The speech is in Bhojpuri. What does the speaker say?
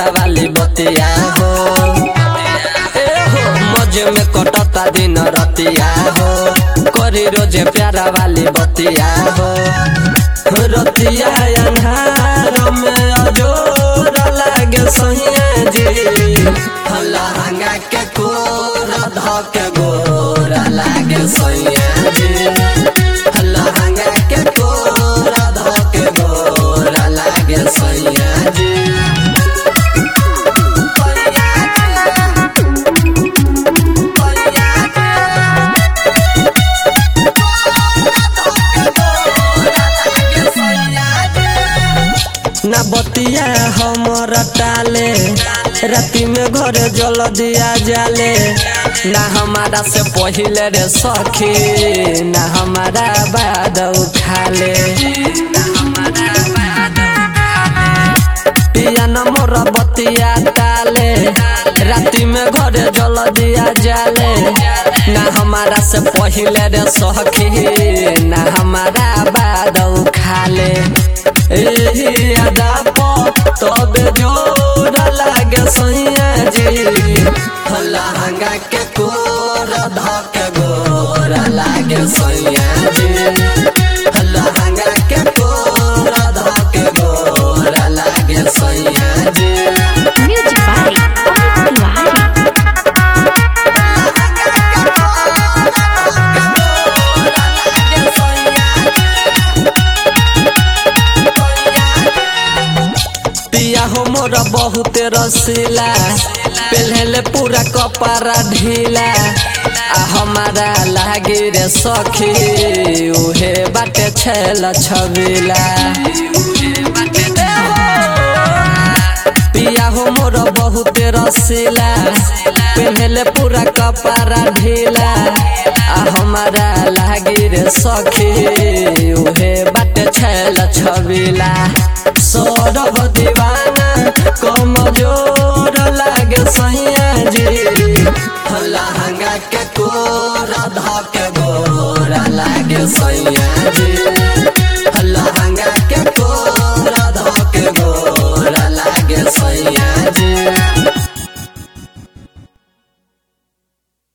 वाली बतिया हो ए हो मजे में कटता दिन रतिया हो करी रोजे प्यारा वाली बतिया हो रतिया अन्हार में अजोर लागे सैया जी लहंगा के कोर धक गोर लागे सैया जी लहंगा के कोर धक गोर लागे सैया जी ना बतिया हमर टाले राति में घरे जल दिया जाले ना हमारा से पहिले रे सखी ना हमारा बाद उठाले पिया न मोर बतिया टाले राति में घरे जल दिया जाले ना हमारा से पहिले रे सखी ना हमारा बाद उठाले एही अदा प तबे जोर लागे सैया जी लहंगा के कोर धक गोर लागे सैया जी लहंगा के कोर धक गोर लागे सैया जी Music by Amit Tiwari. पिया हो मोर बहुत रसीला पहले पूरा कपड़ा ढीला आ हमारा लागे रे सखी उहे बाटे छेल छबिला पिया हो मोर बहुत रसीला पहले पूरा कपड़ा ढीला आ हमारा लागे रे सखी उहे बाटे छेल छबिला सौरभ दीवाना कम जोर लागे सैया जी लहंगा के कोर धक गोर लागे सैया जी लहंगा के कोर धक गोर लागे सैया जी